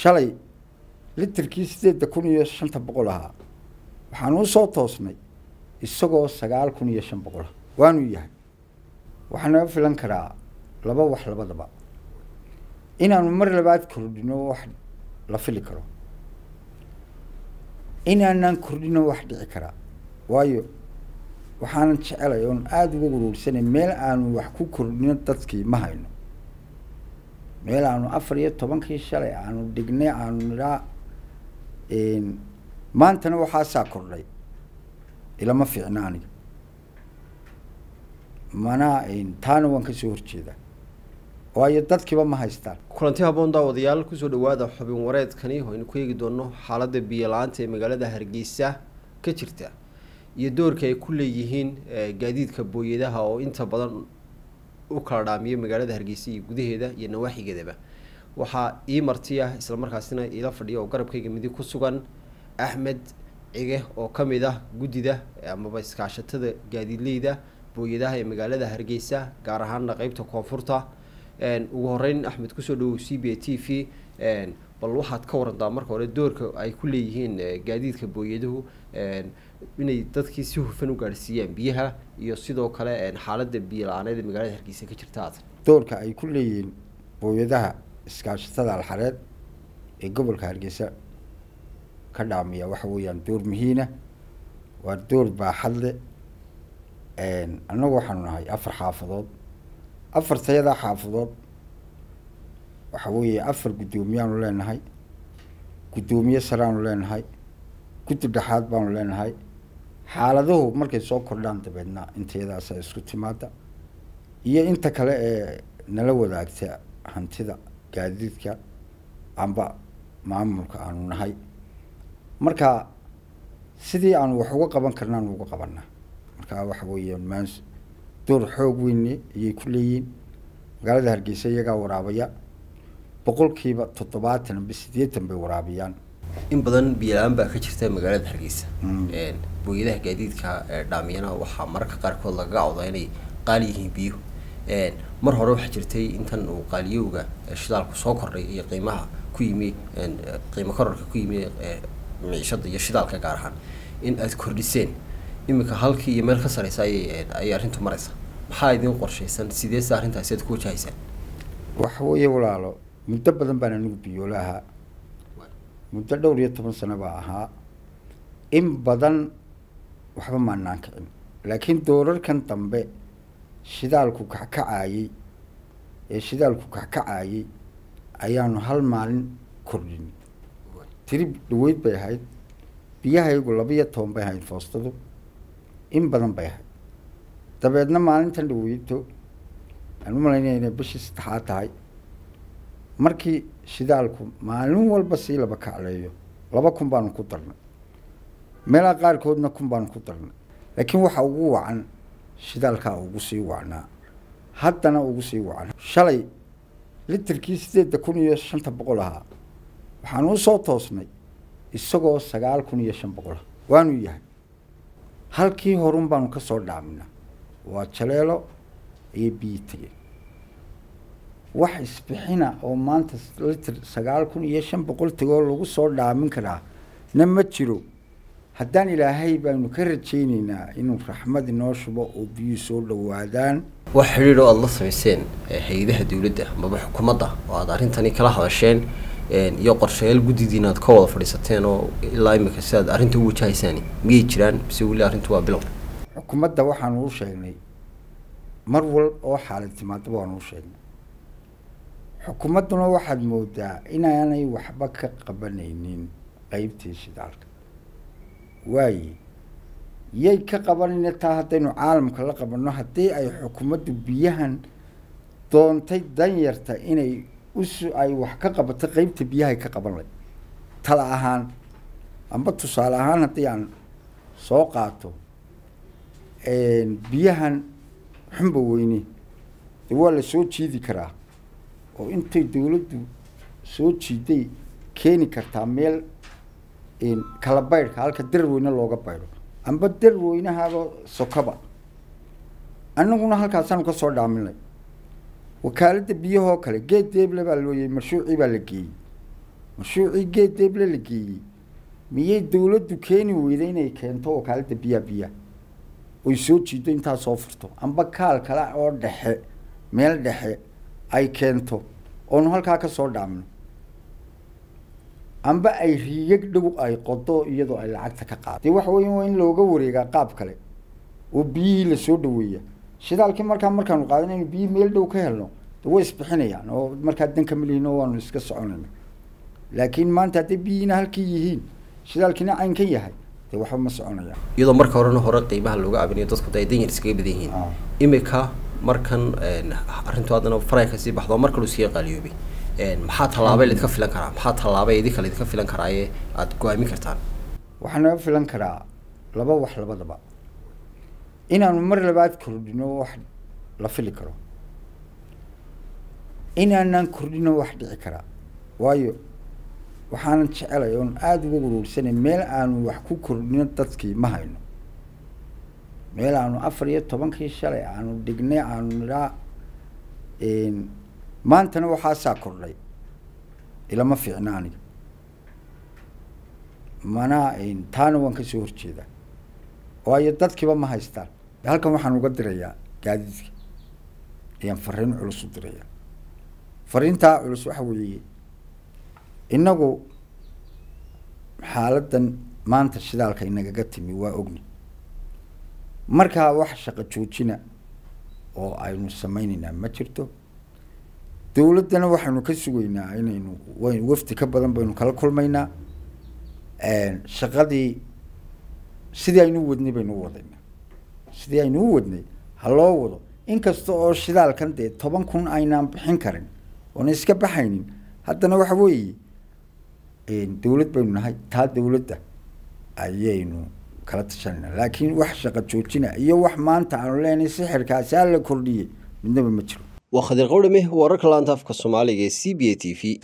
shalay litirkii sideedda kun iyo shanta boqol ahaa waxaan u soo toosnay isagoo sagaal kun iyo shan boqol ah waanuu yahay waxaa naga filan karaa laba wax labadaba inaanu mar labaad kordhino wax la fili karo inaanaan kordhino wax dhici karaa waayo waxaanan jecelay oon aada uga waruursanay meel aanu wax ku kordhino dadkii ma hayno meel aanu afar iyo tobankii shalay aanu dhignay aanu nidhaa maantana waxaasaa kordhay ilama fiicna aniga mana taana waan kasoo horjeedaa waayo dadkiiba ma haystaan kulanti haboon daawadayaal kusoo dhawaada xubin wareedkani oo aynu ku eegi doono xaaladda biyo la-aanta ee magaalada hargeysa ka jirta iyo doorka ay ku leeyihiin gaadiidka booyadaha oo inta badan u kala dhaamiyo magaalada hargeysa iyo gudaheeda iyo nawaaxigeedaba waxaa ii marti ah islamarkaasina iila fadhiya oo garabkayga midig ku sugan axmed cige oo ka mid ah guddida amaba iskaashatada gaadiidleyda booyadaha ee magaalada hargeysa gaar ahaana qeybta koonfurta ugu horeyn axmed kusoo dhawow c b a t v bal waxaad ka warantaa marka hore doorka ay ku leeyihiin gaadiidka booyaduhu inay dadkii si hufan u gaadhsiiyaan biyaha iyo sidoo kale xaaladda biyo la-aaneed ee magaalada hargeysa ka jirta aad doorka ay ku leeyihiin booyadaha iskaashatada alxareed ee gobolka hargeysa ka dhaamiya waxa weeyaan door muhiina waa door baaxad leh annagu waxaanu nahay afar xaafadood afartayadaa xaafadood waxa weeye afar guddoomiyaanu leenahay guddoomiye sareaanu leenahay guddi dhexaad baanu leenahay xaaladuhu markay soo kordhaan dabeedna intayadaasa isku timaada iyo inta kale ee nala wadaagta hantida gaadiidka amba maamulka aanu nahay marka sidii aanu wax uga qaban karnaanu uga qabanaa marka waxa weeya maan door xoog weyne ayay ku leeyihiin magaalada hargeysa iyagaa waraabaya boqolkiiba toddobaatan amba siddeetan bay waraabiyaan in badan biyo la-aan baa ka jirta magaalada hargeysa booyadaha gaadiidka dhaamiyana waxaa mararka qaarkood lagaga cawdaa inay qaali yihiin biyuhu mar hore waxaa jirtay intan uu qaaliyowga shidaalku soo kordhay iyo qiimaha ku yimi qiimo korarka ku yimi miishada iyo shidaalka gaar ahaan in aad kordhiseen iminka halkii iyo meel ka sareysa ayay ayay arrintu mareysa maxaa idin qorshaysan sideese arrintaasi aad ku wajahaysaan waxa weeye walaalo muddo badan baan anigu biyoola ahaa muddo dhowr iyo toban sano baa ahaa in badan waxba maanaan kicin laakiin doorarkan dambe shidaalku kackacaayey ee shidaalku kackacaayey ayaanu hal maalin kordhin tirib dhaweyd bay ahayd biyahaygu laba-iyo toban bay ahayd foostadu in badan bay ahayd dabeedna maalintan dhaweyto aan u malaynaya inay bishii saddexaad tahay markii shidaalku maalin walba sii laba kacleeyo laba kun baanu ku darnay meelaha qaarkoodna kun baanu ku darnay laakiin waxa ugu wacan shidaalkaa ugu sii wacnaa haddana ugu sii wacan shalay litirkii sideedda kun iyo shanta boqol ahaa waxaan u soo toosnay isagoo sagaal kun iyo shan boqol ah waanuu yahay halkii horun baanu ka soo dhaaminaa waa jaleelo iyo biyi tegeen wax isbixina oo maanta litir sagaal kun iyo shan boqol tegoo lagu soo dhaamin karaa na ma jiro haddaan ilaahay baanu ka rajayneynaa inuu raxmad inoo shubo oo biyuhu soo dhawaadaan wax xidhiidh oo aada la samayseen hay-adaha dowladda amaba xukuumadda oo aada arrintani kala hadasheen iyo qorshayaal guddidiina aad ka wada fadhiisateen oo ilaa imika si aad arrinta u wajahaysaan miyay jiraan mise weli arrintu waa bilow xukuumadda waxaanu u sheegnay mar wal oo xaalad timaadaba waanu u sheegnay xukuumadduna waxaad moodaa inaanay waxba ka qabanaynin qeybtii shidaalka waaye yay ka qabanayna taa haddaynu caalamka la qabanno haddii ay xukuumaddu biyahan doontay danyarta inay usu ay wax ka qabato qeybta biyahay ka qaban lay tala ahaan amba tusaale ahaan haddii aan soo qaato biyahan xunba weyne de waa la soo jiidi karaa oo intay dawladdu soo jiiday keeni kartaa meel kala baydhka halka darar weyne looga baydho amba darar weynahaaba sokaba annaguna halkaasaanu ka soo dhaaminay wakaaladda biyahoo kale geed deeble baa looyay marshuucii baa la geeyey mashruucii geed deeble la geeyey miyay dawladdu keeni weyday inay keento wakaalada biyaa biyaa oy soo jiido intaa soo furto amba kaal kale oo dhexe meel dhexe ay keento oonu halkaa ka soo dhaamno amba ay riyag dhow ay qodo iyadoo ay lacagta ka qaado dee waxa weya waa in looga wareegaa qaab kale oo biyihii lasoo dhaweeya shidaalkii markaa markaanu qaadan inu biyihii meel dhow ka helno de way isbixinayaan oo markaa danka malihin oo waanu iska soconayna laakiin maanta hadday biyihiina halkii yihiin shidaalkiina caynkan yahay dee waxba ma soconayaan iyadoo marka horena hore qiimaha looga abinayo dadku de ay danyar iskaga badan yihiin imika markan arrintu haddana faray kasii baxdo mar kalu iskaga qaaliyoobay maxaa tallaabay laidka filan karaa maxaa tallaabay idinka laidka filan karaaye aada go-aamin kartaan waxaa naga filan karaa laba wax labadaba inaanu mar labaad kordhino wax la fili karo inaanaan kordhino wax dhici karaa waayo waxaanan jecelay oon aada uga waruursanay meel aanu wax ku kordhino dadkii ma hayno meel aanu afar iyo tobankii shalay aanu dhignay aanu nidhaa maantana waxaasaa kordhay ilama fiicna aniga mana taana waan kasoo horjeedaa waayo dadkiiba ma haystaan halkan waxaan uga dirayaa gaadiidka ayaan fariin culus u dirayaa fariintaa culus waxa weeye innagu xaaladan maanta shidaalka inagaga timi waa ogni markaa wax shaqo joojina oo aynu sameyneynaa ma jirto dawladdana waxaynu ka sugaynaa inaynu w wafdi ka badan baynu kala kulmaynaa shaqadii sidii aynu u wadnay baynu u wadaynaa sidii aynu u wadnay ha loo wado inkasta oo shidaalkan dee toban kun aynaan bixin karin oona iska baxaynin haddana waxa weeye dawlad baynu nahay taa dawladda ayaynu kala tashanayna laakiin wax shaqo joojina iyo wax maanta aanu leenahay sixirkaasi hala kordhiyey midnaba ma jiro waa khadir qawdhame wararka laanta afka soomaaliga ee c b a t v